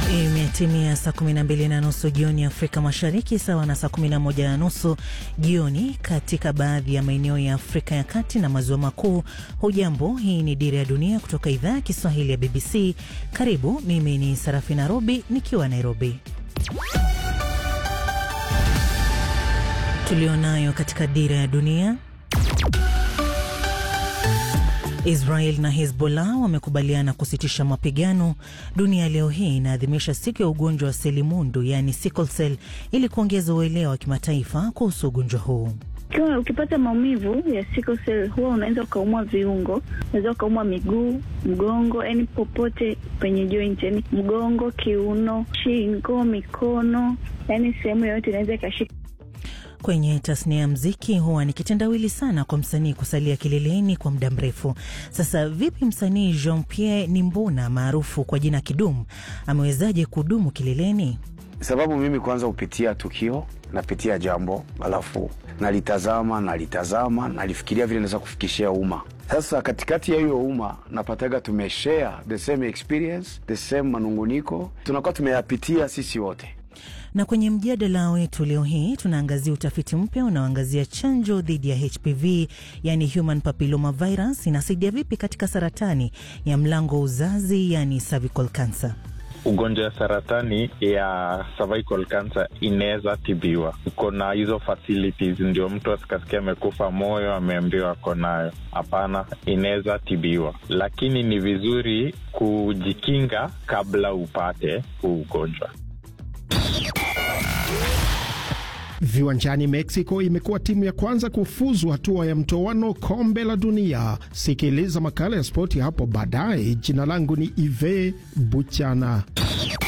Imetimia saa 12 na nusu jioni Afrika Mashariki, sawa na saa 11 na nusu jioni katika baadhi ya maeneo ya Afrika ya Kati na Maziwa Makuu. Hujambo, hii ni Dira ya Dunia kutoka idhaa ya Kiswahili ya BBC. Karibu, mimi ni Sarafina Robi nikiwa Nairobi. Tulionayo katika Dira ya Dunia. Israel na Hezbollah wamekubaliana kusitisha mapigano. Dunia leo hii inaadhimisha siku ya ugonjwa wa selimundu, yaani sickle cell, ili kuongeza uelewa wa kimataifa kuhusu ugonjwa huu. Ukiwa ukipata maumivu ya sickle cell huwa unaweza ukaumwa viungo, unaweza ukaumwa miguu, mgongo, yani popote penye joint, yani mgongo, kiuno, shingo, mikono, yani sehemu yoyote inaweza ikashika. Kwenye tasnia ya mziki huwa ni kitendawili sana kwa msanii kusalia kileleni kwa muda mrefu. Sasa vipi msanii Jean Pierre Nimbona maarufu kwa jina Kidum amewezaje kudumu kileleni? Sababu mimi kwanza hupitia tukio, napitia jambo, alafu nalitazama nalitazama, nalifikiria vile naweza kufikishia umma. Sasa katikati ya hiyo umma napataga tumeshare the same experience, the same manunguniko, tunakuwa tumeyapitia sisi wote na kwenye mjadala wetu leo hii tunaangazia utafiti mpya unaoangazia chanjo dhidi ya HPV yani human papilloma virus inasaidia vipi katika saratani ya mlango wa uzazi yani cervical cancer. Ugonjwa ya saratani ya cervical cancer inaweza tibiwa. Uko na hizo facilities, ndio mtu asikasikia amekufa moyo ameambiwa ako nayo. Hapana, inaweza tibiwa, lakini ni vizuri kujikinga kabla upate huu ugonjwa. Viwanjani, Mexico imekuwa timu ya kwanza kufuzu hatua ya mtoano kombe la dunia. Sikiliza makala ya spoti hapo baadaye. Jina langu ni Ive Buchana.